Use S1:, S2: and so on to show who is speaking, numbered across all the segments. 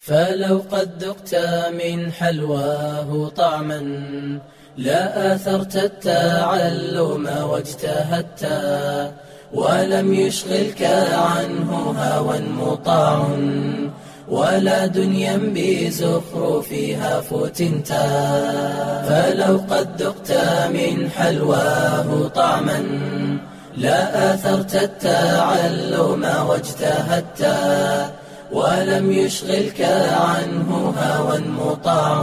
S1: فلو قد ذقت من حلواه طعما لا آثرت التعلم واجتهدت ولم يشغلك عنه هوى مطاع ولا دنيا بزخرفها فتنت فلو قد ذقت من حلواه طعما لا آثرت التعلم واجتهدت ولم يشغلك عنه هوى مطاع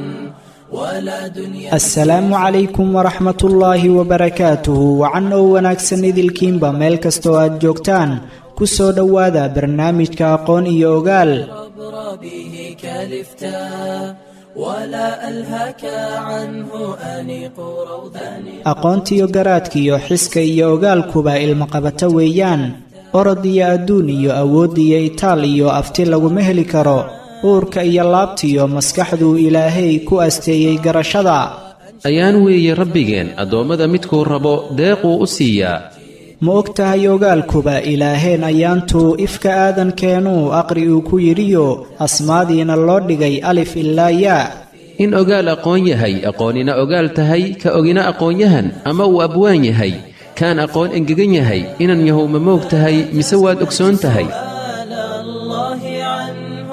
S1: ولا دنيا
S2: asalaamu calaykum waraxmat ullaahi wabarakaatuhu wacan oo wanaagsan idilkiinba meel kastoo aad joogtaan ku soo dhowaada barnaamijka aqoon iyo ogaal
S1: عبر به كلفتا ولا ألهك عنه أنيق روضان
S2: aqoontiyo garaadkiyo xiska iyo ogaalkuba ilmaqabato weeyaan orod iyo adduun iyo awood iyo itaal iyo afti laguma heli karo uurka iyo laabtiyo maskaxduu ilaahay ku asteeyey garashada
S3: ayaan weeye rabbigeen addoommada midkuu rabo deequu u siiyaa
S2: ma og tahay ogaalkuba ilaaheen ayaantuu ifka aadankeenuu aqri uu ku yidhiyo asmaadiina loo dhigay alif ilaa yaa
S3: in ogaal aqoon yahay aqoonina ogaal tahay ka ogina aqoonyahan ama uu abwaan yahay kaan aqoon engegan yahay inan yahow ma moog tahay mise waad ogsoon tahay
S1: سؤال الله عنه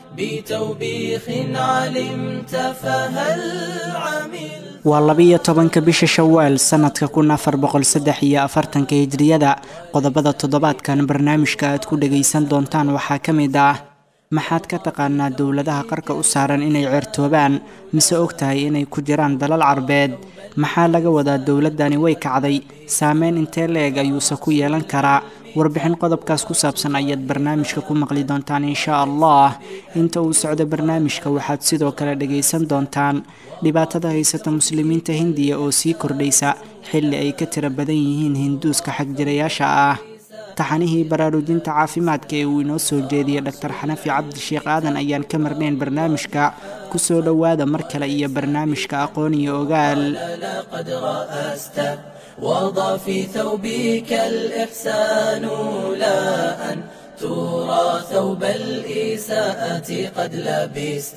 S1: بتوبيخ علمت فهل عملت
S2: waa labiyo tobanka bisha shawaal sannadka kun afar boqol saddex iyo afartanka hijriyada qodobada toddobaadkan barnaamijka aad ku dhagaysan doontaan waxaa ka mid ah maxaad ka taqaanaa dowladaha qarka u saaran inay ceertoobaan mise og tahay inay ku jiraan dalal carbeed maxaa laga wadaa dowladdani way kacday saameyn intee la-eg ayuuse ku yeelan karaa warbixin qodobkaas ku saabsan ayaad barnaamijka ku maqli doontaan insha allah inta uu socdo barnaamijka waxaad sidoo kale dhagaysan doontaan dhibaatada haysata muslimiinta hindiya oo sii kordhaysa xilli ay ka tiro badan yihiin hinduuska xagjirayaasha ah taxanihii baraarujinta caafimaadka ee uu inoo soo jeediyey dhaktar xanafi cabdisheekh aadan ayaan ka marnayn barnaamijka ku soo dhowaada mar kale iyo barnaamijka aqoon iyo ogaal
S1: لقد رأست وضع في ثوبك الإحسان لا أن ترى ثوب الإساءة قد لبست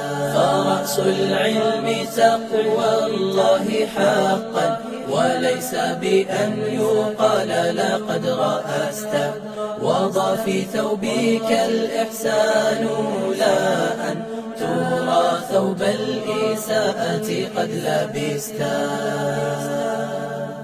S1: فرأس العلم تقوى الله حقا وليس بأن يقال لقد رأست وضع في ثوبك الإحسان لا أن ترى ثوب الإساءة قد لبست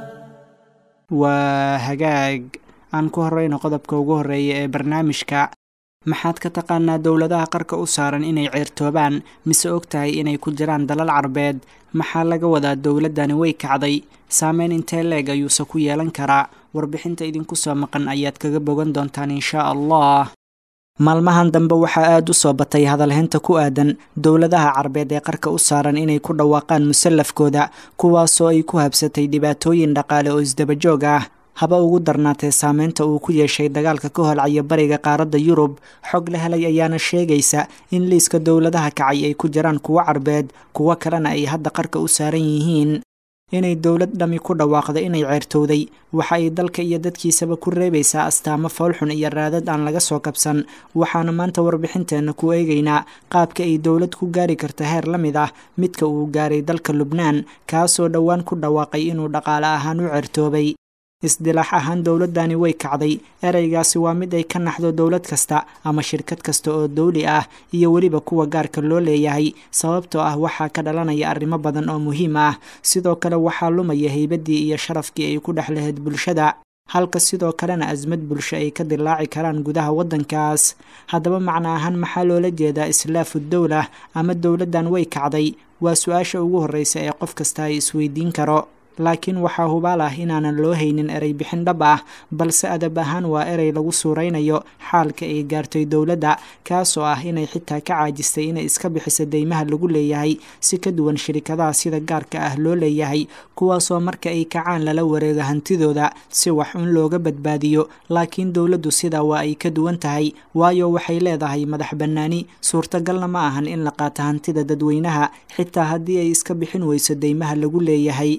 S2: waa hagaag aan ku horeyno qodobka ugu horeeya ee barnaamijka maxaad ka taqaanaa dowladaha qarka u saaran inay ceertoobaan mise og tahay inay ku jiraan dalal carbeed maxaa laga wadaa dowladdani way kacday saameyn intee leeg ayuuse ku yeelan karaa warbixinta idinku soo maqan ayaad kaga bogan doontaan insha allah maalmahan dambe waxaa aada u soo batay hadalhaynta ku aadan dowladaha carbeed ee qarka u saaran inay ku dhawaaqaan musallafkooda kuwaasoo ay ku habsatay dhibaatooyin dhaqaale oo isdabajoog ah haba ugu darnaatee saameynta uu ku yeeshay dagaalka ka holcaya bariga qaaradda yurub xog la helay ayaana sheegaysa in liiska dowladaha kacay ay ku jiraan kuwo carbeed kuwo kalena ay hadda qarka u saaran yihiin inay dowlad dhami ku dhawaaqdo inay ceertowday waxa ay dalka iyo dadkiisaba ku reebaysaa astaamo foolxun iyo raadad aan laga soo kabsan waxaana maanta warbixinteenna ku eegaynaa qaabka ay dowlad ku gaari karta heer la mid ah midka uu gaaray dalka lubnaan kaasoo dhowaan ku dhawaaqay inuu dhaqaale ahaan u ceertoobay isdilaax ahaan dowladdani way kacday ereygaasi waa mid ay ka naxdo dowlad kasta ama shirkad kasta oo dowli ah iyo weliba kuwa gaarka loo leeyahay sababtoo ah waxaa ka dhalanaya arrimo badan oo muhiim ah sidoo kale waxaa lumaya haybaddii iyo sharafkii ay ku dhex lahayd bulshada halka sidoo kalena asmad bulsho ay ka dilaaci karaan gudaha waddankaas haddaba macno ahaan maxaa loola jeedaa islaafu dowla ama dowladdan way kacday waa su-aasha ugu horreysa ee qof kasta ay isweydiin karo laakiin waxaa hubaal ah inaanan loo haynin erey bixin dhab ah balse adab ahaan waa erey lagu suuraynayo xaalka ay gaartay dowladda kaasoo ah inay xitaa ka caajistay inay iska bixiso deymaha lagu leeyahay si ka duwan shirikadaha sida gaarka ah loo leeyahay kuwaasoo marka ay kacaan lala wareego hantidooda si wax un looga badbaadiyo laakiin dowladdu sidaa waa ay ka duwan tahay waayo waxay leedahay madax bannaani suurtagalna ma ahan in la qaato hantida dadweynaha xitaa haddii ay iska bixin weyso deymaha lagu leeyahay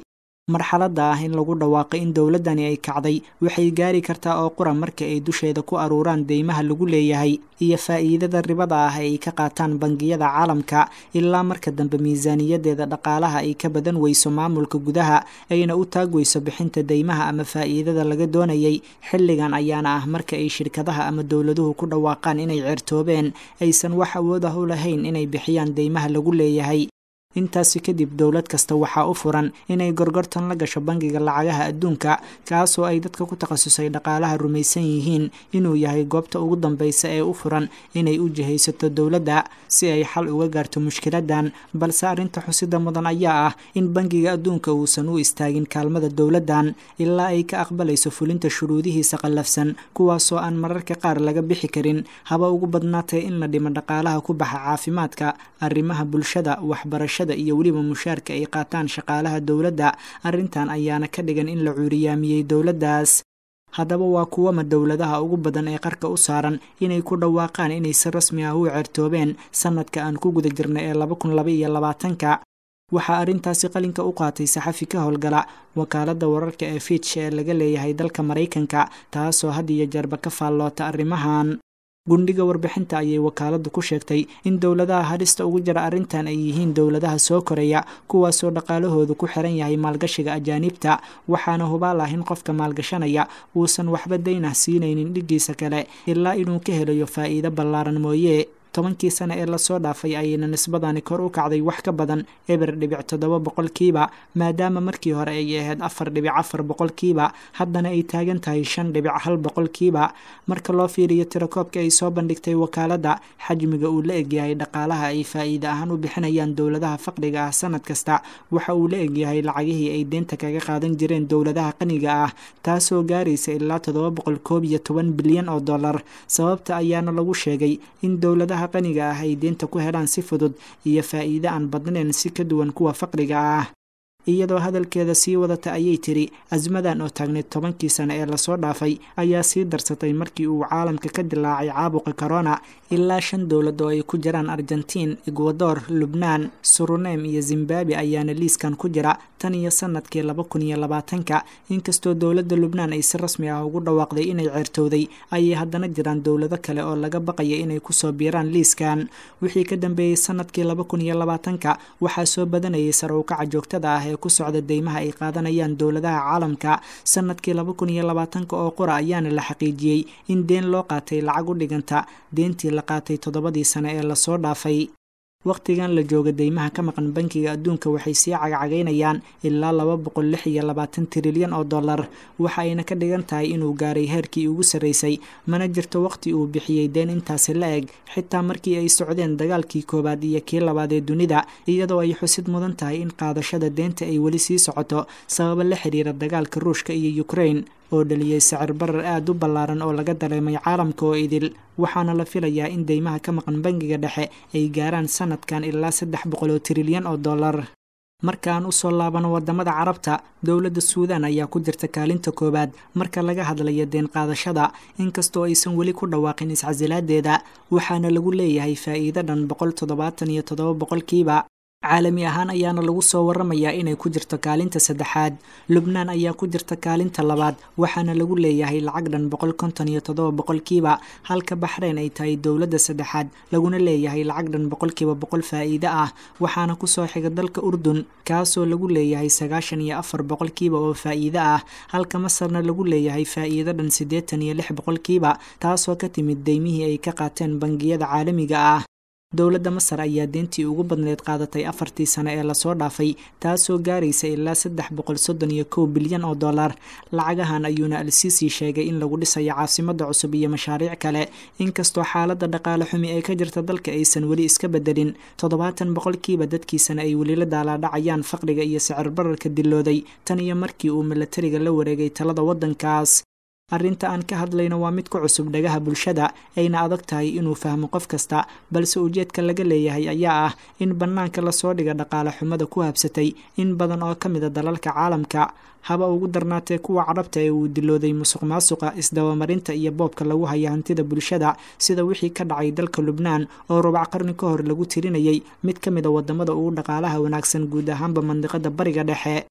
S2: marxaladda ah in lagu dhawaaqay in dowladdani ay kacday waxay gaari kartaa oo qura marka ay dusheeda ku aruuraan deymaha lagu leeyahay iyo faa'iidada ribada ah ay ka qaataan bangiyada caalamka ilaa marka dambe miisaaniyadeeda dhaqaalaha ay ka badan weyso maamulka gudaha ayna u taag weyso bixinta deymaha ama faa'iidada laga doonayay xilligan ayaana ah marka ay shirkadaha ama dowladuhu ku dhawaaqaan inay ceertoobeen aysan wax awood ah u lahayn inay bixiyaan deymaha lagu leeyahay intaasi kadib dowlad kasta waxaa u furan inay gorgortan la gasho bangiga lacagaha adduunka kaasoo ay dadka ku takhasusay dhaqaalaha rumaysan yihiin inuu yahay goobta ugu dambeysa ee u furan inay u jihaysato dowladda si ay xal uga gaarto mushkiladan balse arrinta xusida mudan ayaa ah in bangiga adduunka uusan u istaagin kaalmada dowladdan ilaa ay ka aqbalayso fulinta shuruudihiisa qallafsan kuwaasoo aan mararka qaar laga bixi karin haba ugu badnaatee in la dhimo dhaqaalaha ku baxa caafimaadka arrimaha bulshada waxbarashada iyo weliba mushaarka ay qaataan shaqaalaha dowladda arrintan ayaana ka dhigan in la cuuriyaamiyey dowladdaas haddaba waa kuwama dowladaha ugu badan ee qarka u saaran inay ku dhawaaqaan inay si rasmi ah u ceertoobeen sanadka aan ku guda jirnay ee laba kun laba iyo labaatanka waxaa arrintaasi qalinka u qaatay saxafi ka howlgala wakaaladda wararka ee fitch ee laga leeyahay dalka maraykanka taasoo had iyo jeerba ka faalloota arrimahan gundhiga warbixinta ayay wakaaladdu ku sheegtay in dowladaha hadhista ugu jira arrintan ay yihiin dowladaha soo koraya kuwaasoo dhaqaalahoodu ku xiran yahay maalgashiga ajaanibta waxaana hubaal ah in qofka maalgashanaya uusan waxba daynah siinaynin dhiggiisa kale ilaa inuu ka helayo faa'iido ballaaran mooye tobankii sane ee lasoo dhaafay ayayna nisbadani kor u kacday wax ka badan eber dhibic toddoba boqolkiiba maadaama markii hore ay ahayd afar dhibic afar boqolkiiba haddana ay taagan tahay shan dhibic hal boqolkiiba marka loo fiiriyo tirakoobka ay soo bandhigtay wakaaladda xajmiga uu la egyahay dhaqaalaha ay faa'iide ahaan u bixinayaan dowladaha faqriga ah sanad kasta waxa uu la egyahay lacagihii ay deynta kaga qaadan jireen dowladaha qaniga ah taasoo gaaraysa ilaa toddoba boqol koob iyo toban bilyan oo dollar sababta ayaana lagu sheegay in dowladaha qaniga ah ay deynta ku helaan si fudud iyo faa'iide aan badnayn si ka duwan kuwa faqriga ah iyadoo hadalkeeda sii wadata ayay tiri asmadan oo taagneyd tobankii sane ee lasoo dhaafay ayaa sii darsatay markii uu caalamka ka dilaacay caabuqa corona ilaa shan dowlad oo ay ku jiraan argentiin egwador lubnaan suruneem iyo zimbabwe ayaana liiskan ku jira tan iyo sanadkii laba kun iyo labaatanka inkastoo dowladda lubnaan ay si rasmi ah ugu dhawaaqday inay ceertowday ayay haddana jiraan dowlado kale oo laga baqaya inay kusoo biiraan liiskan wixii ka dambeeyey sanadkii laba kun iyo labaatanka waxaa soo badanayay sarowkaca joogtada ah ee ku socda deymaha ay qaadanayaan dowladaha caalamka sanadkii laba kun iyo labaatanka oo qura ayaana la xaqiijiyey in deen loo qaatay lacag u dhiganta deentii la qaatay toddobadii sane ee lasoo dhaafay wakhtigan la jooga deymaha ka maqan bankiga adduunka waxay sii cagcagaynayaan ilaa laba boqol lix iyo labaatan trilyan oo dollar waxa ayna ka dhigan tahay inuu gaaray heerkii ugu sarreysay mana jirto wakhti uu bixiyey deen intaasi la eg xitaa markii ay socdeen dagaalkii koowaad iyo kii labaad ee dunida iyadoo ay xusid mudan tahay in qaadashada deenta ay weli sii socoto sababo la xiriira dagaalka ruushka iyo ukrain oo dhaliyey sicir barar aada u ballaaran oo laga dareemay caalamka oo idil waxaana la filayaa in deymaha ka maqan bangiga dhexe ay gaaraan sanadkan ilaa saddex boqol oo trilyan oo dollar markaan usoo laabano wadamada carabta dowladda suudan ayaa ku jirta kaalinta koowaad marka laga hadlayo deen qaadashada inkastoo aysan weli ku dhawaaqin iscasilaadeeda waxaana lagu leeyahay faa'iido dhan boqol toddobaatan iyo toddoba boqolkiiba caalami ahaan ayaana lagu soo waramayaa inay ku jirto kaalinta saddexaad lubnaan ayaa ku jirta kaalinta labaad waxaana lagu leeyahay lacag dhan boqol konton iyo toddoba boqolkiiba halka baxreyn ay tahay dowladda saddexaad laguna leeyahay lacag dhan boqolkiiba boqol faa'iide ah waxaana kusoo xiga dalka urdun kaasoo lagu leeyahay sagaashan iyo afar boqolkiiba oo faa'iide ah halka masarna lagu leeyahay faa'iido dhan siddeetan iyo lix boqolkiiba taasoo ka timid deymihii ay ka qaateen bangiyada caalamiga ah dowladda masar ayaa deentii ugu badneyd qaadatay afartii sane ee lasoo dhaafay taasoo gaaraysa ilaa saddex boqol soddon iyo kow bilyan oo dollar lacagahan ayuuna al-siisi sheegay in lagu dhisayo caasimada cusub iyo mashaariic kale inkastoo xaaladda dhaqaale xumi ee ka jirta dalka aysan weli iska bedelin toddobaatan boqolkiiba dadkiisana ay weli la daalaadhacayaan faqriga iyo sicir bararka dilooday tan iyo markii uu milatariga la wareegay talada waddankaas arrinta aan ka hadlayno waa mid ku cusub dhagaha bulshada ayna adag tahay inuu fahmo qof kasta balse ujeedka laga leeyahay ayaa ah in bannaanka lasoo dhiga dhaqaale xumada ku habsatay in badan oo ka mida dalalka caalamka haba ugu darnaatee kuwa carabta ee uu dilooday musuq maasuqa isdabamarinta iyo boobka lagu haya hantida bulshada sida wixii ka dhacay dalka lubnaan oo rubac qarni ka hor lagu tirinayay mid ka mida wadamada ugu dhaqaalaha wanaagsan guud ahaanba mandiqada bariga dhexe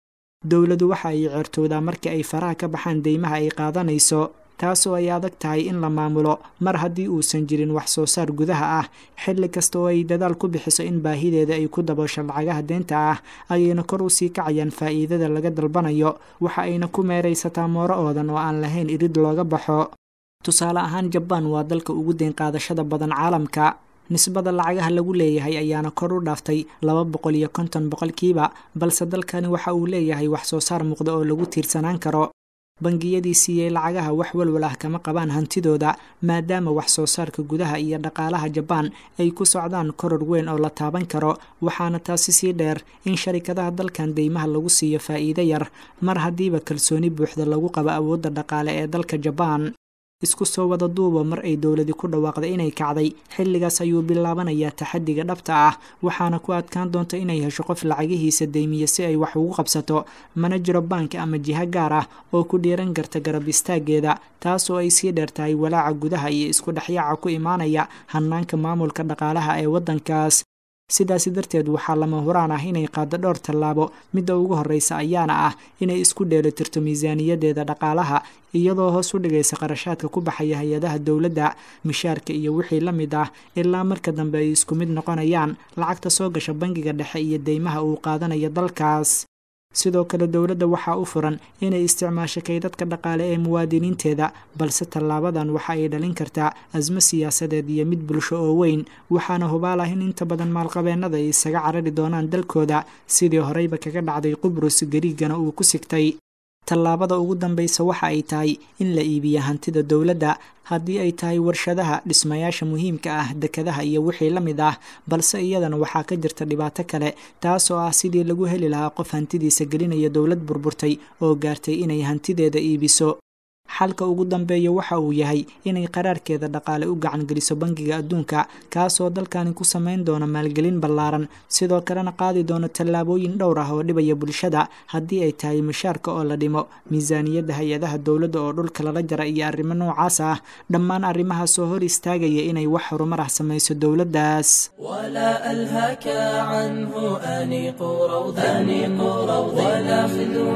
S2: dowladu waxa ay ceertoodaa marka ay faraha ka baxaan deymaha ay qaadanayso taasoo ay adag tahay in la maamulo mar haddii uusan jirin wax soo saar gudaha ah xilli kasta oo ay dadaal ku bixiso in baahideeda ay ku daboosho lacagaha deenta ah ayayna kor u sii kacayaan faa'iidada laga dalbanayo waxa ayna ku meeraysataa mooro oodan oo aan lahayn irid looga baxo tusaale ahaan jabaan waa dalka ugu deyn qaadashada badan caalamka nisbada lacagaha lagu leeyahay ayaana kor u dhaaftay laba boqol iyo konton boqolkiiba balse dalkani waxa uu leeyahay wax soo saar muuqda oo lagu tiirsanaan karo bangiyadii siiyey lacagaha wax walwal ah kama qabaan hantidooda maadaama wax soo saarka gudaha iyo dhaqaalaha jabaan ay ku socdaan koror weyn oo la taaban karo waxaana taasi sii dheer in sharikadaha dalkan deymaha lagu siiyo faa'iido yar mar haddiiba kalsooni buuxda lagu qabo awoodda dhaqaale ee dalka jabaan isku soo wada duuba mar ay dowladi ku dhawaaqday inay kacday xilligaas ayuu bilaabanayaa taxadiga dhabta ah waxaana ku adkaan doonta inay hesho qof lacagihiisa deymiya si ay wax ugu qabsato mana jiro baanki ama jiho gaar ah oo ku dhiiran karta garab istaageeda taasoo ay sii dheer tahay walaaca gudaha iyo isku dhexyaaca ku imaanaya hanaanka maamulka dhaqaalaha ee waddankaas sidaasi darteed waxaa lama huraan ah inay qaado dhowr tallaabo midda ugu horreysa ayaana ah inay isku dheelitirto miisaaniyadeeda dhaqaalaha iyadoo hoos u dhigaysa qarashaadka ku baxaya hay-adaha dowladda mishaarka iyo wixii la mid ah ilaa marka dambe ay isku mid noqonayaan lacagta soo gasha bangiga dhexe iyo deymaha uu qaadanayo dalkaas sidoo kale dowladda waxaa u furan inay isticmaasho kaydadka dhaqaale ee muwaadiniinteeda balse tallaabadan waxa ay dhalin kartaa asmo siyaasadeed iyo mid bulsho oo weyn waxaana hubaal ah in inta badan maalqabeennada ay isaga carari doonaan dalkooda sidii horeyba kaga dhacday qubrus gariigana uu ku sigtay tallaabada ugu dambaysa waxa ay tahay in la iibiya hantida dowladda haddii ay tahay warshadaha dhismayaasha muhiimka ah dekadaha iyo wixii la mid ah balse iyadana waxaa ka jirta dhibaato kale taasoo ah sidii lagu heli lahaa qof hantidiisa gelinaya dowlad burburtay oo gaartay inay hantideeda iibiso xalka ugu dambeeya waxa uu yahay inay qaraarkeeda dhaqaale u gacan geliso bangiga adduunka kaasoo dalkani ku samayn doona maalgelin ballaaran sidoo kalena qaadi doono tallaabooyin dhowr ah oo dhibaya bulshada haddii ay tahay mushaarka oo la dhimo miisaaniyadda hay-adaha dowladda oo dhulka lala jara iyo arrimo noocaas ah dhammaan arrimahaasoo hor istaagaya inay wax horumar ah samayso dowladdaas
S1: ولا ألهك عنه أنيق روض أنيق روض ولا خذ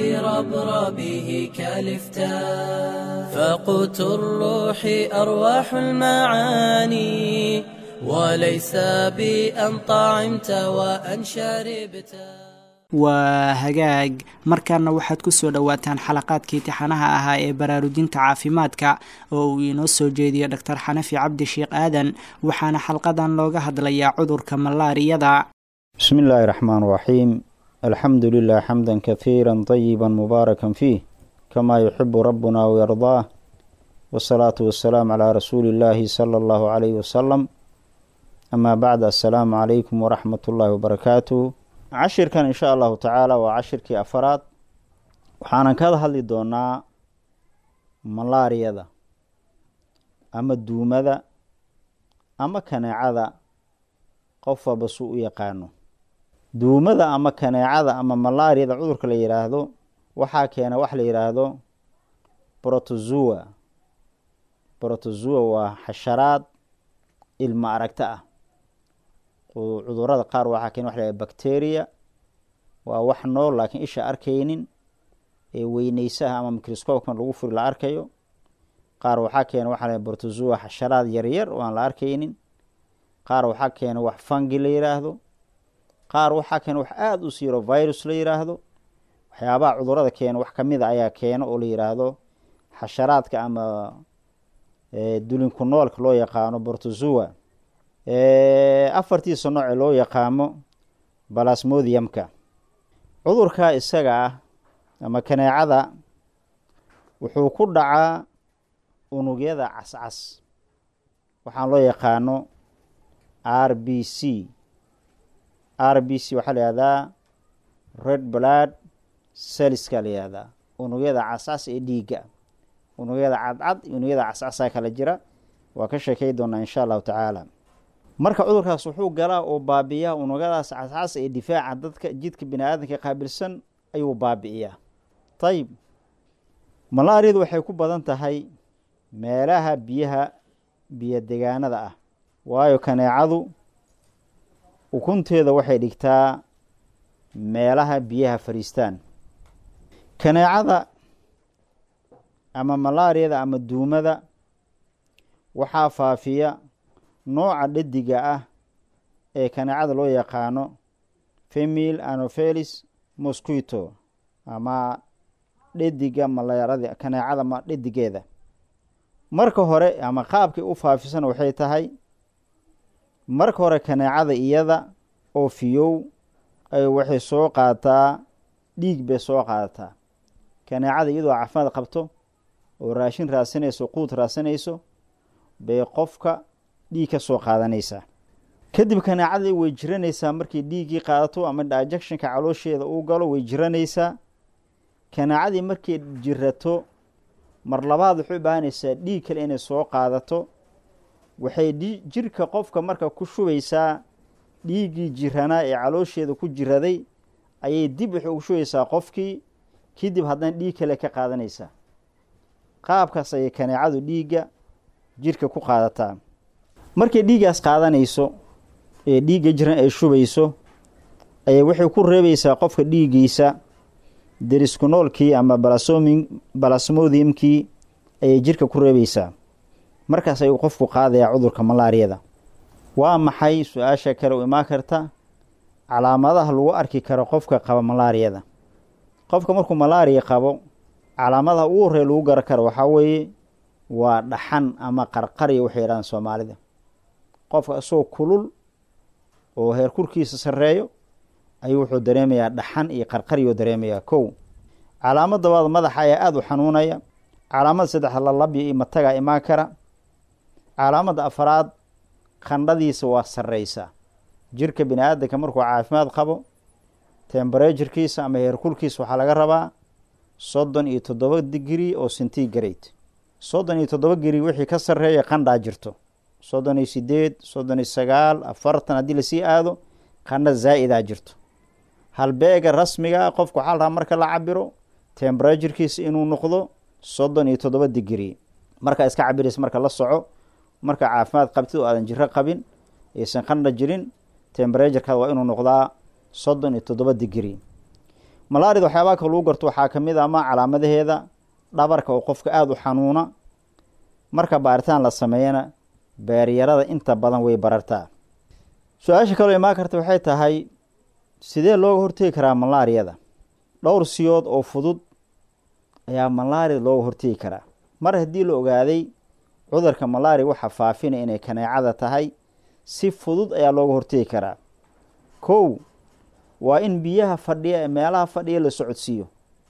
S1: بربربه كالفتاء فقوت الروح أرواح المعاني وليس بأن طعمت وأن شربت
S2: waa hagaag markaana waxaad ku soo dhowaataan xalaqaadkii tixanaha ahaa ee baraarujinta caafimaadka oo uu inoo soo jeediyo dhaktar xanafi cabdi sheekh aadan waxaana xalqadan looga hadlayaa cudurka malaariyada
S4: بسم الله الرحمن الرحيم الحمد لله حمدا كثيرا طيبا مباركا فيه كما يحب ربنا ويرضاه والصلاة والسلام على رسول الله صلى الله عليه وسلم أما بعد السلام عليكم ورحمة الله وبركاته cashirkan insha allahu tacaala waa cashirkii afaraad waxaanan kada hadli doonaa malaariyada ama duumada ama kaneecada qof walba suu u yaqaano duumada ama kaneecada ama malaariyada cudurka la yidhaahdo waxaa keena wax la yidhaahdo brotozoa brotozoa waa xasharaad ilma aragta ah cudurada qaar waxaa keena wax la yhahdo bacteria waa wax nool laakiin isha arkaynin ee weyneysaha ama microscopekan lagu furi la arkayo qaar waxaa keena waxa la brotozoa xasharaad yaryar oo aan la arkaynin qaar waxaa keena wax fangi la yiraahdo qaar waxaa keena wax aada u siiro virus la yiraahdo waxyaabaha cudurada keena wax kamida ayaa keena oo la yiraahdo xasharaadka ama dulinku noolka loo yaqaano brotozoa afartiisa nooce loo yaqaamo balasmodiumka cudurka isaga ah ama kaneecada wuxuu ku dhacaa unugyada cascas waxaan loo yaqaano r b c r b c waxaa la yihahdaa red blood selska la yihahdaa unugyada cascas ee dhiigga unugyada cadcad iyo unugyada cascasaa kala jira waa ka sheekey doonaa insha allahu tacaala marka cudurkaas wuxuu galaa oo baabi'iyaa unugyadaas cascas ee difaaca dadka jidka bini aadamka qaabilsan ayuu baabi'iyaa ayib malaariyadu waxay ku badan tahay meelaha biyaha biyo degaanada ah waayo kaneecadu ukunteeda waxay dhigtaa meelaha biyaha fariistaan kaneecada ama malaariyada ama duumada waxaa faafiya nooca dhediga ah ee kaneecada loo yaqaano femil anophelis mosquito ama dhediga malaarada kaneecada ma dhedigeeda marka hore ama qaabkay u faafisana waxay tahay marka hore kaneecada iyada oo fiyow ay waxay soo qaadataa dhiig bay soo qaadataa kaneecada iyadoo caafimaad qabto oo raashin raadsanayso quud raadsanayso bay qofka dhiig ka soo qaadanaysaa kadib kaneecadii way jiranaysaa markay dhiiggii qaadato ama digestionka caloosheeda uu galo way jiranaysaa kaneecadii markay jirato mar labaad waxay u baahanaysaa dhiig kale inay soo qaadato waxay jirka qofka marka ku shubaysaa dhiiggii jiranaa ee caloosheeda ku jiraday ayay dib waxay ugu shubaysaa qofkii kadib haddana dhiig kale ka qaadanaysaa qaabkaas ayay kaneecadu dhiigga jirka ku qaadataa markay dhiiggaas qaadanayso ee dhiigga jiran ay shubayso ayay waxay ku reebaysaa qofka dhiiggiisa deriskunoolkii ama balasomi balasmodiumkii ayay jirka ku reebaysaa markaas ayuu qofku qaadayaa cudurka malaariyada waa maxay su-aasha kale u imaan karta calaamadaha lagu arki karo qofka qaba malaariyada qofka markuu malaariya qabo calaamadaha ugu horreya lagu garan karo waxaa weeye waa dhaxan ama qarqarya waxay yidhahdaan soomaalida qofka isagoo kulul oo heerkurkiisa sarreeyo ayuu wuxuu dareemayaa dhaxan iyo qarqaryuu dareemayaa kow calaamad dabaad madaxa ayaa aada u xanuunaya calaamada saddexaad lalabya iyo matagaa imaan kara calaamada afaraad qandhadiisa waa sarreysaa jirka bini aadamka markuu caafimaad qabo tembereturkiisa ama heerkulkiisa waxaa laga rabaa soddon iyo toddoba digri oo centigrade soddon iyo toddoba giri wixii ka sarreeya qandhaa jirto soddon iyo sideed soddon iyo sagaal afartan haddii lasii aado qandha zaa-idaa jirto halbeega rasmiga qofku waxaa la rabaa marka la cabiro tembereturkiisa inuu noqdo soddon iyo toddoba digri markaa iska cabiraysa marka la soco marka caafimaad qabtid oo aadan jiro qabin aysan qandha jirin tembereturkaada waa inuu noqdaa soddon iyo toddoba digri malaarida waxyaabaha ka lagu garto waxaa ka mid a ama calaamadaheeda dhabarka oo qofka aada u xanuuna marka baaritaan la sameeyana beeryarada inta badan way barartaa su-aasha kaloo imaan karta waxay tahay sidee looga hortegi karaa malaariyada dhowr siyood oo fudud ayaa malaariyada looga hortegi karaa mar haddii la ogaaday cudurka malaariya waxa faafinaya inay kaneecada tahay si fudud ayaa looga hortegi karaa kow waa in biyaha fadhiya ee meelaha fadhiya la socodsiiyo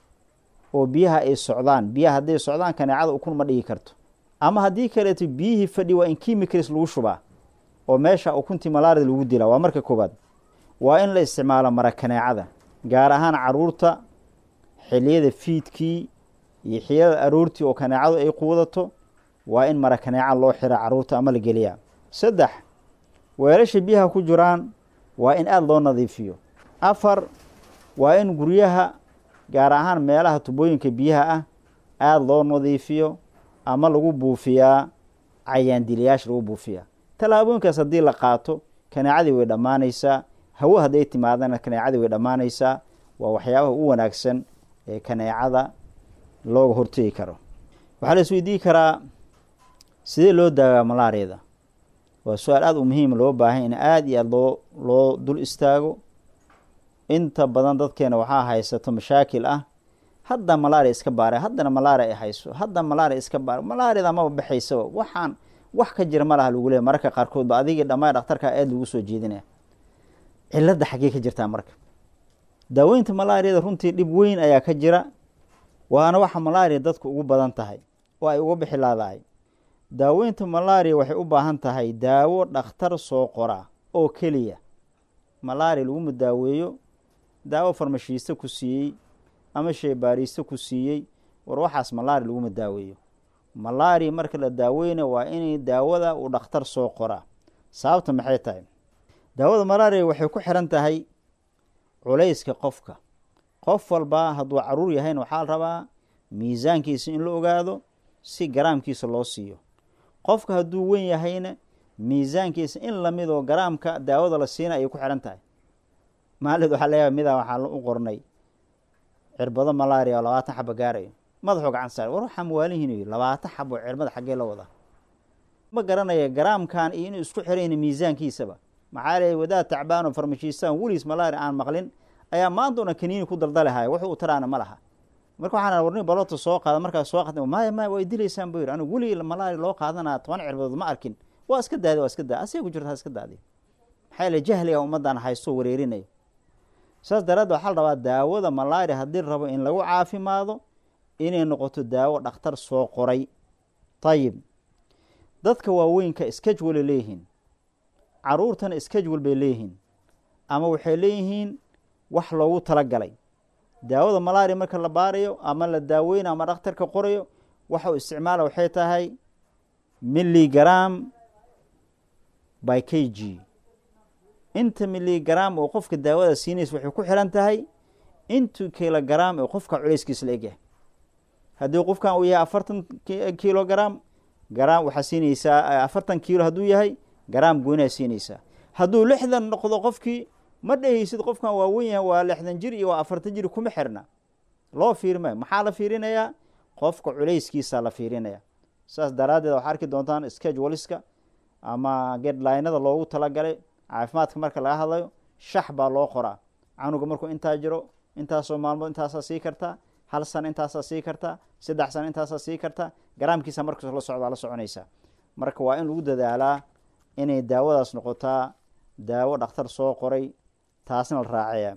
S4: oo biyaha ay socdaan biyaha hadday socdaan kaneecada ukun ma dhigi karto ama haddii kaleeto biyihii fadhi waa in chemicals lagu shubaa oo meesha ukuntii malaarida lagu dilaa waa marka koobaad waa in la isticmaalo mara kaneecada gaar ahaan caruurta xiliyada fiidkii iyo xiliyada aroortii oo kaneecadu ay quudato waa in mara kaneeca loo xira caruurta ama la geliyaa saddex weelasha biyaha ku jiraan waa in aada loo nadiifiyo afar waa in guryaha gaar ahaan meelaha tubooyinka biyaha ah aada loo nadiifiyo ama lagu buufiyaa cayaandiliyaasha lagu buufiyaa tallaabooyinkaas haddii la qaato kaneecadii way dhammaanaysaa hawo hadday timaadana kaneecadii way dhammaanaysaa waa waxyaabaha u wanaagsan ee kaneecada looga hortegi karo waxaa la isweydiin karaa sidee loo daagaa malaariyada waa su-aal aada u muhiima loo baahan in aada iyo aada loo loo dul istaago inta badan dadkeena waxaa haysato mashaakil ah hadda malaria iska baara haddana malaria ay hayso hadda malaria iska baara malaariyada maba baxaysaba waxaan wax ka jira ma laha lagu leeya mararka qaarkood ba adigii dhammaan dhakhtarkaa aada lagu soo jeedinaya cilada xaggee ka jirtaa marka daaweynta malaariyada runtii dhib weyn ayaa ka jira waana waxa malaariya dadku ugu badan tahay oo ay uga bixi laadahay daaweynta malaariya waxay u baahan tahay daawo dhakhtar soo qora oo keliya malaariya laguma daaweeyo daawo farmashiiste ku siiyey ama sheebaariiste ku siiyey war waxaas malaria laguma daaweeyo malaria marka la daaweyna waa inay daawada uu dhakhtar soo qoraa sababta maxay tahay daawada malaria waxay ku xiran tahay culayska qofka qof walba hadduu caruur yahayna waxaa la rabaa miisaankiisa in la ogaado si garaamkiisa loo siiyo qofka hadduu wen yahayna miisaankiisa in lamidoo garaamka daawada la siina ayay ku xihan tahay maalid waxaa leeyahay midaa waxaa u qornay cirbado malaria oo labaatan xaba gaarayo madaxuu gacan saar war waxaa mawaalihiin labaatan xabo cirbada xaggee la wadaa ma garanaya garaamkan iyo inuu isku xirayna miisaankiisaba maxaa leey wadaad tacbaano farmashiistaan weliis malaria aan maqlin ayaa maanta una kaniini ku daldalihaya wuxuu u taraana ma laha marka waxaan warni balota soo qaada markaas soo qaada maya maya way dilaysaan buu yidhi anigu weligii malaria loo qaadanaa toban cirbadood ma arkin waa iska daadi waa iska daadi asay ku jirta ha iska daadi maxaa yeele jahliga ummaddan haysto wareerinayo saas daraaddeed waxaa la rabaa daawada malaria haddii rabo in lagu caafimaado inay noqoto daawo dhakhtar soo qoray ayib dadka waaweynka skajwalay leeyihiin caruurtana skajwal bay leeyihiin ama waxay leeyihiin wax loogu talagalay daawada malaria marka la baarayo ama la daaweynayo ama dhakhtarka qorayo waxa uu isticmaala waxay tahay milligram by k g inta milligram oo qofka daawada siinaysa waxay ku xiran tahay intu kilogram oo qofka culeyskiisa la egyahay haddii qofkan uu yahay afartan kilogram garaam waxaa siinaysaa afartan kiilo hadduu yahay garaam goynaa siinaysaa hadduu lixdan noqdo qofkii ma dhehaysid qofkan waa wen yahay waa lixdan jir iyo waa afartan jir kuma xirna loo fiirmayo maxaa la fiirinayaa qofka culeyskiisa la fiirinaya saas daraaddeed waxaa arki doontaan skajwaliska ama gedlinada loogu talagalay caafimaadka marka laga hadlayo shax baa loo qoraa canuga markuu intaa jiro intaasoo maalmood intaasaa sii kartaa hal sana intaasaa sii kartaa saddex sana intaasaa sii kartaa garaamkiisa markas la socdaa la soconaysaa marka waa in lagu dadaalaa inay daawadaas noqotaa daawo dhakhtar soo qoray taasna la raacaya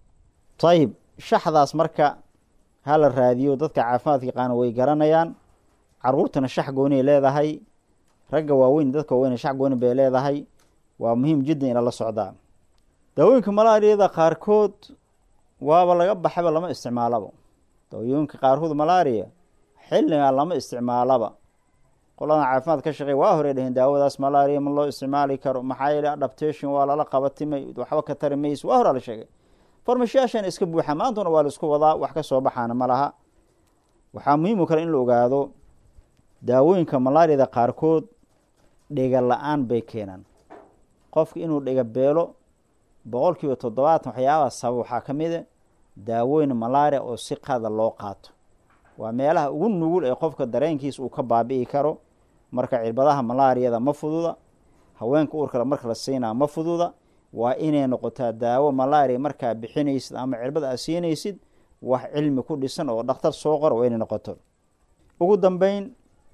S4: ayib shaxdaas marka ha la raadiyo dadka caafimaadka yaqaana way garanayaan caruurtana shax goonay leedahay ragga waaweyn dadka waaweyn shax gooni bay leedahay waa muhiim jiddan ina la socdaa daawooyinka malaariyada qaarkood waaba laga baxayba lama isticmaalaba daawooyinka qaarkood malaria xilligaa lama isticmaalaba qoladan caafimaad ka shaqeey waa horey dheheen daawadaas malaria ma loo isticmaali karo maxaa yeele adaptation waa lala qabatimay waxba ka tari mayso waa horaa la sheegay farmashiyaashan iska buuxa maantuna waa la isku wadaa wax ka soo baxaana ma laha waxaa muhiim u kale in la ogaado daawooyinka malaariyada qaarkood dhega la-aan bay keenaan qofka inuu dhega beelo boqol kiiba toddobaatan waxyaabaha sabab waxaa ka mid a daawooyin malaria oo si qada loo qaato waa meelaha ugu nugul ee qofka dareenkiisa uu ka baabi'i karo marka cirbadaha malaariyada ma fududa haweenka uurkale marka la siinaa ma fududa waa inay noqotaa daawo malaria markaa bixinaysid ama cirbada aad siinaysid wax cilmi ku dhisan oo dhakhtar soo qora waa inay noqoto ugu dambeyn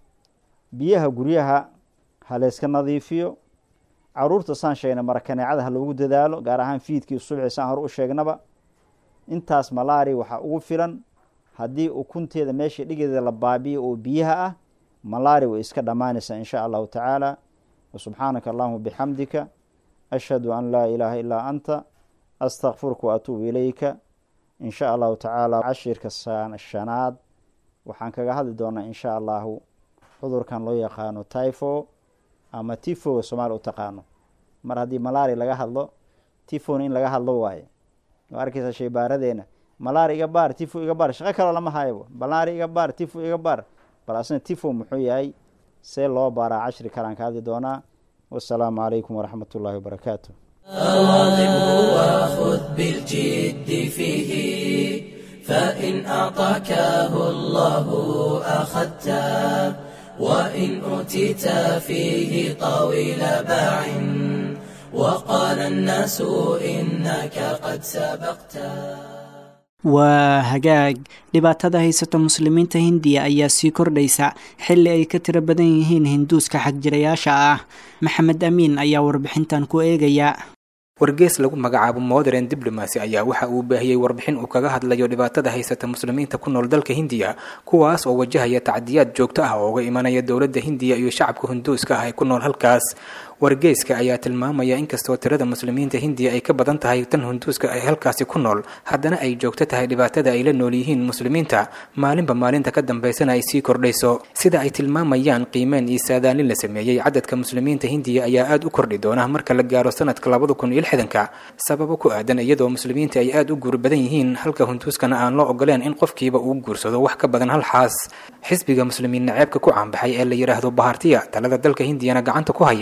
S4: biyaha guryaha ha layska nadiifiyo caruurta saan sheegnay marakaneecada ha loogu dadaalo gaar ahaan fiidkii subxi saan hore u sheegnaba intaas malaria waxaa ugu filan haddii ukunteeda meesha dhigeeda la baabiyo oo biyaha ah malaria way iska dhammaanaysaa in sha allahu tacaala wasubxaanaka allahuma bixamdika ashhadu an laa ilaaha illaa anta astakfiruka waatuubu ilayka in sha allahu tacaala cashirka shanaad waxaan kaga hadli doonaa in sha allahu cudurkan loo yaqaano typho ama tifoga soomaaliya u taqaano mar haddii malaria laga hadlo tifona in laga hadlo waaye waa arkaysaa shaybaaradeena malaria iga baar tifo iga baar shaqo kaloo lama hayabo malaria iga baar tifo iga baar bal asna tifo muxuu yahay see loo baaraa cashri kalaan ka hadli doonaa wasalaamu calaykum waraxmat ullahi wabarakaatu
S1: أواظبه وخذ بالجد فيه فإن أعطاكه الله أخذته وإن أوتيت فيه طويل باع وقال الناس إنك قد سبقته
S2: waa hagaag dhibaatada haysata muslimiinta hindiya ayaa sii kordhaysa xilli ay ka tiro badan yihiin hinduuska xagjirayaasha ah maxamed amiin ayaa warbixintan ku eegaya
S5: wargees lagu magacaabo modern diblomacy ayaa waxa uu baahiyey warbixin uu kaga hadlayo dhibaatada haysata muslimiinta ku nool dalka hindiya kuwaas oo wajahaya tacdiyaad joogto ah oo uga imanaya dowladda hindiya iyo shacabka hinduuska ah ee ku nool halkaas wargeyska ayaa tilmaamaya inkastoo tirada muslimiinta hindiya ay ka badan tahay tan hinduuska ay halkaasi ku nool haddana ay joogto tahay dhibaatada ay la nool yihiin muslimiinta maalinba maalinta ka dambaysana ay sii kordhayso sida ay tilmaamayaan qiimeen iyo saadaalin la sameeyey cadadka muslimiinta hindiya ayaa aada u kordhi doona marka la gaaro sanadka labada kun iyo lixdanka sababo ku aadan iyadoo muslimiinta ay aada u guur badan yihiin halka hinduuskana aan loo ogoleen in qofkiiba uu guursado wax ka badan hal xaas xisbiga muslimiin naceebka ku caanbaxay ee la yidhaahdo bahartiya talada dalka hindiyana gacanta ku haya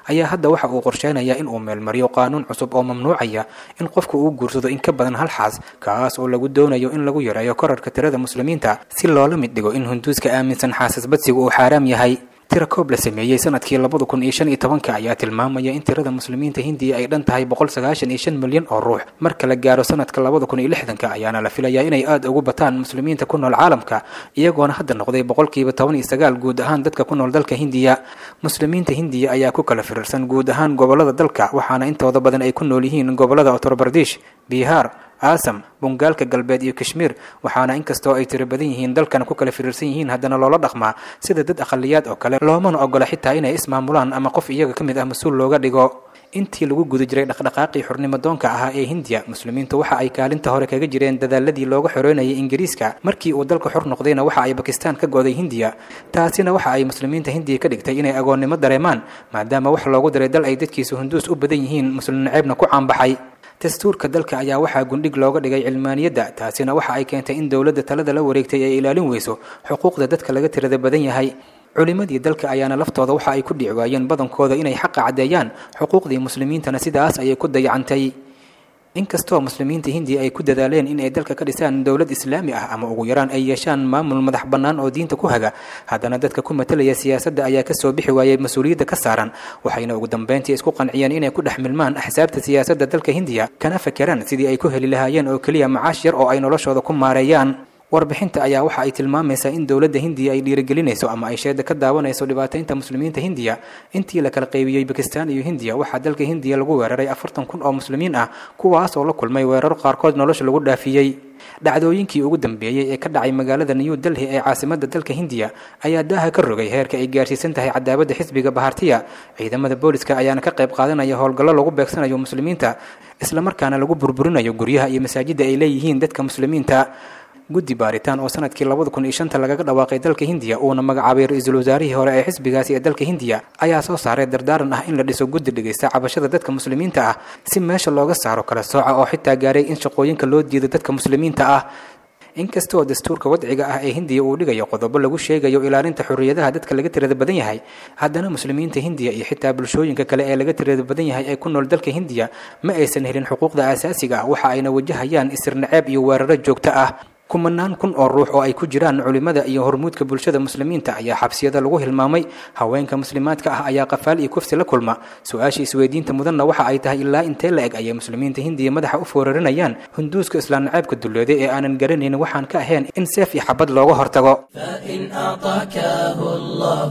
S5: ayaa hadda waxa uu qorsheynayaa in uu meelmariyo qaanuun cusub oo mamnuucaya in qofku uu guursado in ka badan hal xaas kaas oo lagu doonayo in lagu yareeyo korarka tirada muslimiinta si loola mid dhigo in hunduuska aaminsan xaasasbadsigu uu xaaraam yahay tira koob la sameeyey sanadkii labada kun iyo shan iyo tobanka ayaa tilmaamaya in tirada muslimiinta hindiya ay dhan tahay boqol sagaashan iyo shan milyan oo ruux marka la gaaro sanadka labada kun iyo lixdanka ayaana la filayaa inay aada ugu bataan muslimiinta ku nool caalamka iyagoona hadda noqday boqolkiiba toban iyo sagaal guud ahaan dadka ku nool dalka hindiya muslimiinta hindiya ayaa ku kala firirsan guud ahaan gobolada dalka waxaana intooda badan ay ku nool yihiin gobolada uttar bardish bihaar aasam bungaalka galbeed iyo kashmiir waxaana inkastoo ay tiro badan yihiin dalkan ku kala firiirsan yihiin haddana loola dhaqmaa sida dad aqaliyaad oo kale loomana ogola xitaa inay ismaamulaan ama qof iyaga ka mid ah mas-uul looga dhigo intii lagu guda jiray dhaqdhaqaaqii xurnimo doonka ahaa ee hindiya muslimiintu waxa ay kaalinta hore kaga jireen dadaaladii looga xoreynayay ingiriiska markii uu dalka xor noqdayna waxa ay bakistaan ka go'day hindiya taasina waxa ay muslimiinta hindiya ka dhigtay inay agoonnimo dareemaan maadaama wax loogu daray dal ay dadkiisu hunduus u badan yihiin muslim naceebna ku caanbaxay dastuurka dalka ayaa waxaa gundhig looga dhigay cilmaaniyadda taasina waxa ay keentay in dowladda talada la wareegtay ay ilaalin weyso xuquuqda dadka laga tirada badan yahay culimmadii dalka ayaana laftooda waxa ay ku dhici waayeen badankooda inay xaqa caddeeyaan xuquuqdii muslimiintana sidaas ayay ku dayacantay inkastoo muslimiinta hindiya ay ku dadaaleen in ay dalka ka dhisaan dowlad islaami ah ama ugu yaraan ay yeeshaan maamul madax bannaan oo diinta ku haga haddana dadka ku matalaya siyaasadda ayaa kasoo bixi waayay mas-uuliyadda ka saaran waxayna ugu dambeyntii isku qanciyeen inay ku dhex milmaan axsaabta siyaasadda dalka hindiya kana fakeraan sidii ay ku heli lahaayeen oo keliya macaash yar oo ay noloshooda ku maareeyaan warbixinta ayaa waxa ay tilmaamaysaa in dowladda hindiya ay dhiirigelinayso ama ay sheeda ka daawanayso dhibaataynta muslimiinta hindiya intii la kala qaybiyey bakistan iyo hindiya waxaa dalka hindiya lagu weeraray afartan kun oo muslimiin ah kuwaas oo la kulmay weeraro qaarkood nolosha lagu dhaafiyey dhacdooyinkii ugu dambeeyey ee ka dhacay magaalada new delhi ee caasimadda dalka hindiya ayaa daaha ka rogay heerka ay gaarsiisan tahay cadaabadda xisbiga bahartiya ciidamada booliska ayaana ka qayb qaadanaya howlgallo lagu beegsanayo muslimiinta islamarkaana lagu burburinayo guryaha iyo masaajidda ay leeyihiin dadka muslimiinta guddi baaritaan oo sanadkii labada kun iyo shanta lagaga dhawaaqay dalka hindiya uuna magacaabay ra-iisul wasaarihii hore ee xisbigaasi ee dalka hindiya ayaa soo saaray dardaaran ah in la dhiso guddi dhegaysta cabashada dadka muslimiinta ah si meesha looga saaro kala sooca oo xitaa gaaray in shaqooyinka loo diido dadka muslimiinta ah inkastoo dastuurka wadciga ah ee hindiya uu dhigayo qodobo lagu sheegayo ilaalinta xorriyadaha dadka laga tirada badan yahay haddana muslimiinta hindiya iyo xitaa bulshooyinka kale ee laga tirada badan yahay ee ku nool dalka hindiya ma aysan helin xuquuqda aasaasiga ah waxa ayna wajahayaan isir naceeb iyo weeraro joogto ah kumanaan kun oo ruux oo ay ku jiraan culimmada iyo hormuudka bulshada muslimiinta ayaa xabsiyada lagu hilmaamay haweenka muslimaadka ah ayaa qafaal iyo kufsi la kulma su-aasha isweydiinta mudanna waxa ay tahay ilaa intee la eg ayay muslimiinta hindiya madaxa u foorarinayaan hunduuska islaan naceebka dullooday ee aanan garanayn waxaan ka ahayn in seef iyo xabad looga hortago
S1: فإن أعطاكه الله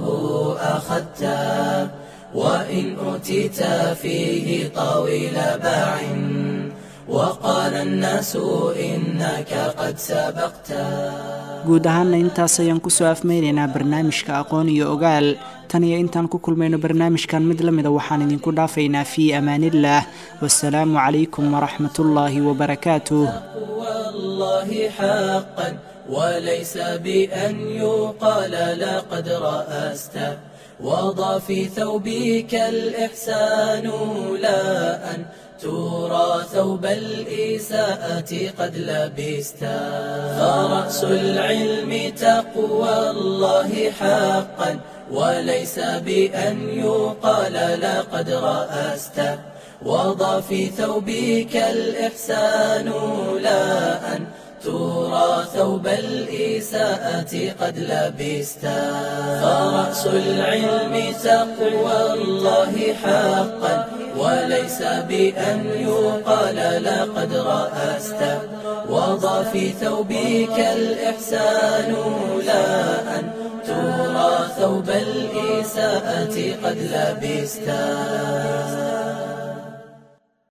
S1: أخذته وإن أوتيت فيه طويل باع وقال الناس إنك قد سبقته
S2: guud ahaanna intaas ayaan kusoo afmeynaynaa barnaamijka aqoon iyo ogaal tan iyo intaan ku kulmayno barnaamijkan mid la mida waxaan idinku dhaafaynaa fii amaaniillaah wasalaamu calaykum waraxmatullaahi wabarakaatuh
S1: والله حقا وليس بأن يقال لقد رأست وضع في ثوبك الإحسان لا أن ترى ثوب الإساءة قد لبست فرأس العلم تقوى الله حقا وليس بأن يقال لقد رأست وضع في ثوبك الإحسان لا أن ترى ثوب الإساءة قد لبست فرأس العلم تقوى الله حقا وليس بأن يقال لقد رأست وضع في ثوبك الإحسان لا أن ترى ثوب الإساءة قد لبست